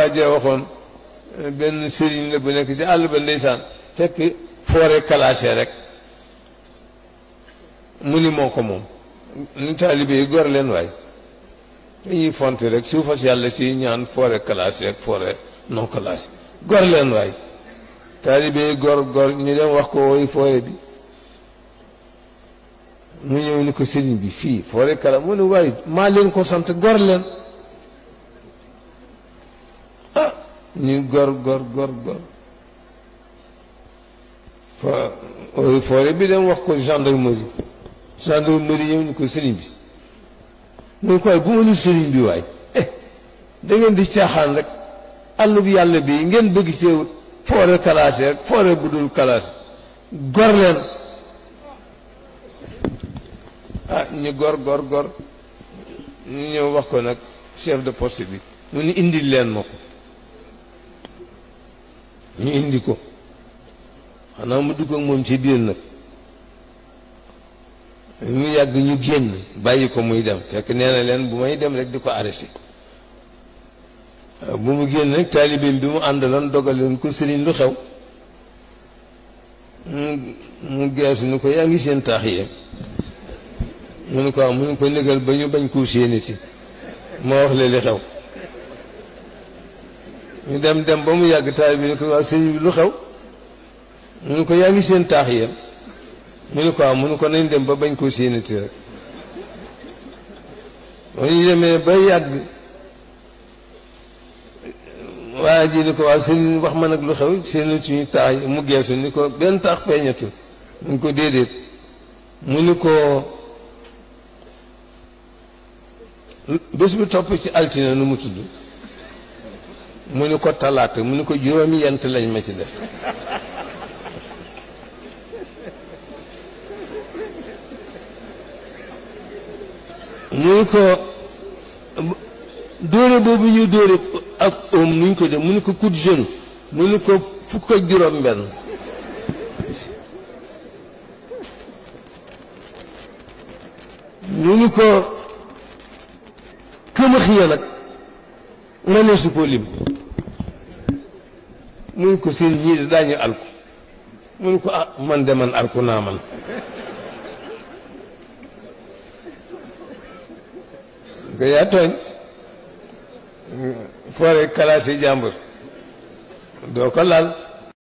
waajee waxoon benn sëriñ la bu nekk ci àll ba ndeysaan fekk forêt classée rek mu ni moo ko moom ni taalibe yi gor leen waay dañuy fonte rek suufas yàlla si ñaan forêt classée ak forêt non classée gor leen waay taalibe yi gor gor ñu dem wax ko woy forêt bi mu ñëw ni ko sëriñ bi fii forêt classée mu ne waaye maa leen ko sant gor leen ah ñu gor gor gor gor fa forêt bi dem wax ko gendarmerie gendarmerie ñëw ni ko sëriñ bi mu ne ko waaye bu ma ni sëriñ bi waay eh da ngeen di caaxaan rek àll bi yàlla bi ngeen bëgg ci forêt classée rek forêt bu dul classée gor leen ah ñu gor gor gor ñu ñëw wax ko nag chef de poste bi mu ni indil leen ma ko ñu indi ko xanaa mu dugg ak moom ci biir nag mu yàgg ñu génn bàyyi ko muy dem fekk nee na leen bu may dem rek di ko arrêté bu mu génn rek taalibeem bi mu àndaloon dogaloon ko sëriñ lu xew mu mu geesu ni ko yaa ngi seen taax yéen mu ne ko am mu ne ko négal ba ñu bañ koo séeniti moo wax leen li xew ñu dem dem ba mu yàgg taalibe bi ni ko waa sëriñ bi lu xew mu ne ko yaa ngi seen taax yéen mu ne ko am mu ne ko nañ dem ba bañ koo séenati rek ba ñu demee ba yàgg waa ji ni ko waa sëriñ wax ma nag lu xew séenati ñu taax yi mu geesu ni ko benn taax feeñatul mu ne ko déedéet mu ni ko bés bi topp ci altine nu mu tudd mu ni ko talaata mu ni ko juróomi yent lañ ma ci def mu ni ko dóore boobu ñu dóore ak oom nuñ ko def mu ni ko coup de jeune mu ni ko fukk ak juróom benn mu ni ko këmax ya nag nga ne su ko lim mu ni ko seen ñii de daañu alku mu ni ko ah man de man alku naa man nga yaa tooñ forêt classée jàmbur doo ko laal